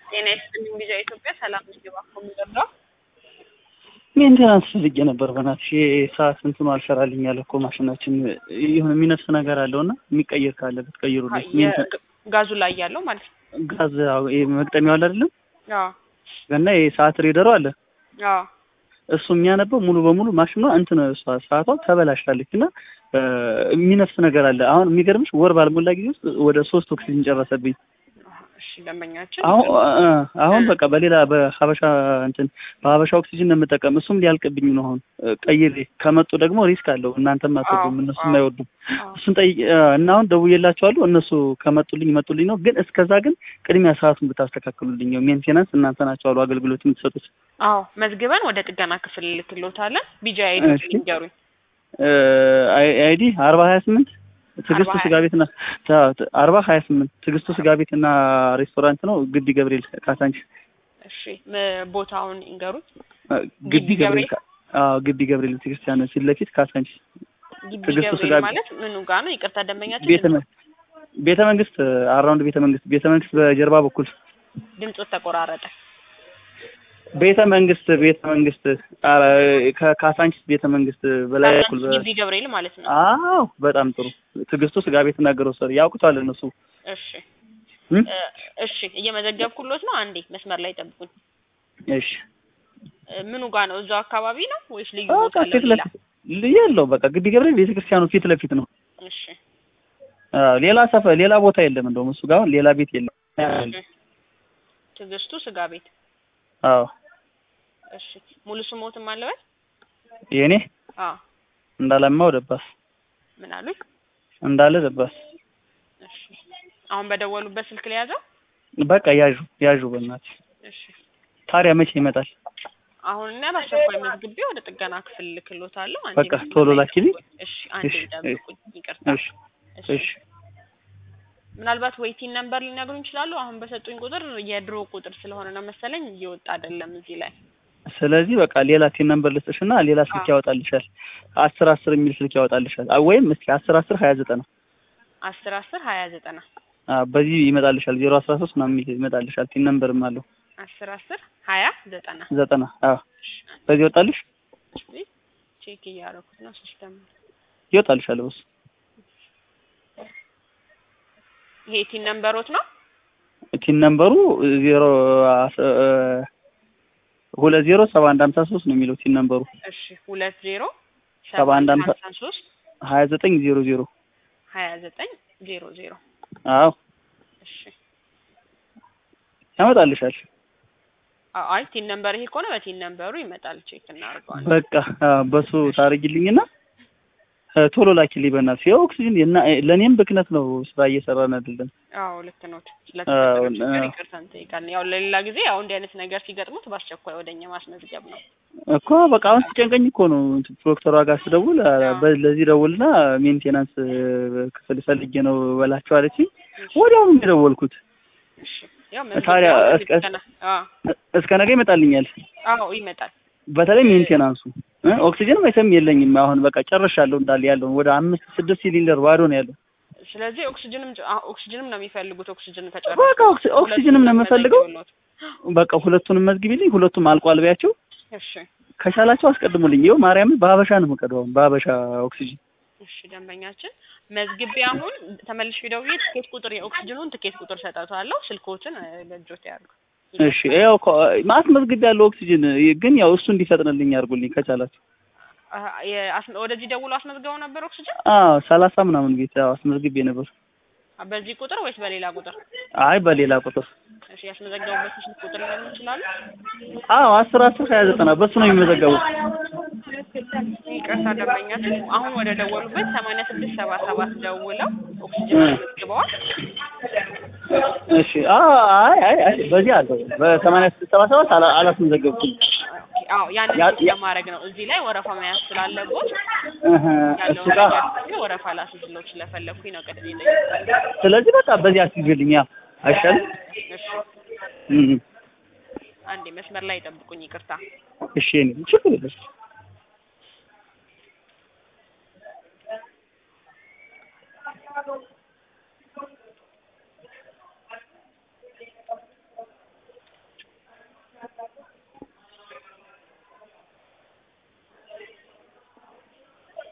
ጤና ይስጥልኝ ቪዛ ኢትዮጵያ ሰላም ነኝ። እባክዎ የሚረዳው ሜንቴናንስ ፈልጌ ነበር። በእናትሽ ሰዓት እንትኑ አልሰራልኝ ያለ እኮ ማሽናችን የሆነ የሚነፍስ ነገር አለው እና የሚቀየር ካለ ብትቀይሩልኝ። ሜንቴ- ጋዙ ላይ ያለው ማለት ነው። ጋዝ አዎ፣ ይሄ መግጠሚያው አለ አይደለም አዎ እና የሰዓት ሬደሩ አለ አዎ እሱ የሚያነበው ሙሉ በሙሉ ማሽኗ እንትን እሷ ሰዓቷ ተበላሽታለች እና እ የሚነፍስ ነገር አለ። አሁን የሚገርምሽ ወር ባልሞላ ጊዜ ውስጥ ወደ ሶስት ኦክሲጅን ጨረሰብኝ። እሺ ደንበኛችን አሁን እ አሁን በቃ በሌላ በሀበሻ እንትን በሀበሻ ኦክሲጅን ነው የምጠቀም። እሱም ሊያልቅብኝ ነው አሁን እ ቀይሬ ከመጡ ደግሞ ሪስክ አለው። እናንተም አትወዱም አዎ፣ እነሱም አዎ። አይወዱም። አዎ። እሱን ጠይቄ እ እና አሁን ደውዬላቸዋለሁ። እነሱ ከመጡልኝ መጡልኝ ነው። ግን እስከዛ ግን ቅድሚያ ሰዓቱን ብታስተካክሉልኝ ነው። ሜንቴናንስ እናንተ ናቸው አሉ አገልግሎት የምትሰጡት። አዎ መዝግበን ወደ ጥገና ክፍል ልክሎታለን። ቢጃ አይዲ እሺ። ንገሩኝ። እ አይ- አይዲ አርባ ሀያ ስምንት ትዕግስቱ አርባ ስጋ ቤትና አርባ ሀያ ስምንት ትዕግስቱ ስጋ ቤትና ሬስቶራንት ነው። ግቢ ገብርኤል ካሳንቺስ እሺ ም- ቦታውን ይንገሩኝ። እ ግቢ ግቢ ገብርኤል ካ- አዎ ግቢ ገብርኤል ቤተክርስቲያን ፊት ለፊት ካሳንቺስ ግቢ ትዕግስቱ ስጋ ገብርኤል ቤት። ማለት ምኑ ጋር ነው? ይቅርታ ደንበኛችን ቤተ መ- ቤተ መንግስት አራውንድ ቤተ መንግስት ቤተ መንግስት በጀርባ በኩል ድምፆት ተቆራረጠ። ቤተ መንግስት ቤተ መንግስት አ- ከካሳንቺስ ቤተ መንግስት በላይ በኩል በ- ግቢ ገብርኤል ማለት ነው። አዎ በጣም ጥሩ ትዕግስቱ ስጋ ቤትና ግሮሰሪ ያውቁታል እነሱ እሺ እም? እ፣ እሺ እየመዘገብኩሎት ነው። አንዴ መስመር ላይ ጠብቁኝ። እሺ እ፣ ምኑ ጋር ነው? እዛው አካባቢ ነው ወይስ ልዩ በቃ ቦታ አለው ፊት ሌላ? ለፊት የለው በቃ ግቢ ገብርኤል ቤተክርስቲያኑ ፊት ለፊት ነው እሺ አዎ ሌላ ሰፈር ሌላ ቦታ የለም እንደውም እሱ ጋር አሁን ሌላ ቤት የለም እሺ። ትዕግስቱ ስጋ ቤት። አዎ እሺ ሙሉ ስሞትም አለበት? የኔ አዎ እንዳለማው ደባስ ምን አሉኝ? እንዳለ ደባስ እሺ አሁን በደወሉበት ስልክ ላይ ያዘው? በቃ ያዡ ያዡ በእናትሽ እሺ ታዲያ መቼ ይመጣል አሁን እና በአስቸኳይ መዝግቤ ወደ ጥገና ክፍል ልክሎታለሁ። አንዴ በቃ መስመር ቶሎ ላይ ላኪልኝ። ጠብቁኝ። እሺ አንዴ እሺ፣ ጠብቁኝ። ይቅርታ። እሺ እሺ እሺ ምናልባት ወይቲን ነምበር ሊነግሩኝ ይችላሉ? አሁን በሰጡኝ ቁጥር የድሮ ቁጥር ስለሆነ ነው መሰለኝ እየወጣ አይደለም እዚህ ላይ። ስለዚህ በቃ ሌላ ቲን ነምበር ልስጥሽና ሌላ ስልክ አዎ። ያወጣልሻል አስር አስር የሚል ስልክ ያወጣልሻል አ- ወይም እስኪ አስር አስር ሀያ ዘጠና አስር አስር ሀያ ዘጠና አዎ በዚህ ይመጣልሻል ዜሮ አስራ ሶስት ምናምን የሚል ይመጣልሻል ቲን ነምበርም አለው አስር አስር ሀያ ዘጠና ዘጠና አዎ በዚህ ይወጣልሽ እሺ ቼክ እያደረኩት ነው ሲስተም ይወጣልሻል በሱ ይሄ ቲን ነምበሮት ነው ቲን ነምበሩ ዜሮ አስ- እ ሁለት ዜሮ ሰባ አንድ ሀምሳ ሶስት ነው የሚለው ቲን ነምበሩ እሺ ሁለት ዜሮ ሰባ አንድ ሀምሳ ሀምሳ ሶስት ሀያ ዘጠኝ ዜሮ ዜሮ ሀያ ዘጠኝ ዜሮ ዜሮ አዎ እሺ ያመጣልሻል አ- አይ ቲን ነምበር ይሄ ከሆነ በቲን ነምበሩ ይመጣል ቼክ እናደርገዋለን በቃ አዎ፣ በሱ ታደርጊልኝና እ ቶሎ ላኪልኝ በእናትሽ ያው ኦክሲጅን እና ለእኔም ብክነት ነው ስራ እየሰራን አይደለም አዎ ልክ ነው አዎ፣ ስለተፈጠረው ችግር አዎ። ይቅርታ እንጠይቃለን ያው ለሌላ ጊዜ ያው እንዲህ አይነት ነገር ሲገጥሙት በአስቸኳይ ወደኛ ማስመዝገብ ነው እኮ በቃ አሁን ሲጨንቀኝ እኮ ነው እንትን ዶክተሯ ጋር ስደውል አ- አዎ። በ- ለዚህ ደውልና ሜንቴናንስ እ፣ ክፍል ፈልጌ ነው በላቸው አለችኝ። ወዲያውኑ ነው የደወልኩት። እሺ ያው ታዲያ መዝገቢያው እስከ- ገና አዎ እስከ ነገ ይመጣልኛል። አዎ ይመጣል በተለይ ሜንቴናንሱ እ፣ ኦክሲጅን መቼም የለኝም አሁን በቃ ጨርሻለሁ እንዳለ ያለው ወደ አምስት ስድስት ሲሊንደር ባዶ ነው ያለው። ስለዚህ ኦክሲጅንም ጭ- አዎ ኦክሲጅንም ነው የሚፈልጉት ኦክሲጅን በቃ ከጨረሱ ኦክሲ- ኦክሲጅንም ነው የምፈልገው። መዘግብሎት። በቃ ሁለቱንም መዝግቢልኝ። ሁለቱም አልቋል በያቸው። እሺ ከቻላቸው አስቀድሙልኝ። ይኸው ማርያምን በሀበሻ ነው የምቀደው አሁን በሀበሻ ኦክሲጅን እሺ ደንበኛችን መዝግቤ አሁን ተመልሼ ደውዬ ትኬት ቁጥር የኦክሲጅኑን ትኬት ቁጥር ሰጠቷለሁ ስልኮትን እ፣ በእጆት ያድርጉ እሺ ያው እኮ ማስመዝግብ ያለው ኦክሲጅን ግን ያው እሱ እንዲፈጥንልኝ አድርጉልኝ ከቻላችሁ። አ፣ የአስ- ወደዚህ ደውሎ አስመዝግበው ነበር ኦክሲጅን አዎ ሰላሳ ምናምን ቤት ያው አስመዝግቤ ነበር። አ፣ በዚህ ቁጥር ወይስ በሌላ ቁጥር አይ በሌላ ቁጥር እሺ ያስመዘገቡበት ስልክ ቁጥር ሊሆን ይችላሉ አዎ አስር አስር ሀያ ዘጠና በሱ ነው የሚመዘገቡት። ይቅርታ ደንበኛችን አሁን ወደ ደወሉበት ሰማንያ ስድስት ሰባ ሰባት ደውለው ኦክሲጅን አስመዝግበዋል እሺ አዎ አይ አይ አይ በዚህ አለው በሰማንያ ስድስት ሰባ ሰባት አላ- አላስመዘገብኩም። አዎ ያንን ያ- ቼክ ያ- ለማድረግ ነው እዚህ ላይ ወረፋ መያዝ ስላለቦት እህ እሱ ያለውን ጋር ነገር ደግሞ ወረፋ ላስይዝሎት ስለፈለኩኝ ነው ቅድም የጠየኩት ስለዚህ በቃ በዚህ አስይዝልኝ ያ አይሻልም? እሺ እህ አንዴ መስመር ላይ ጠብቁኝ ይቅርታ እሺ እኔ ችግር የለም።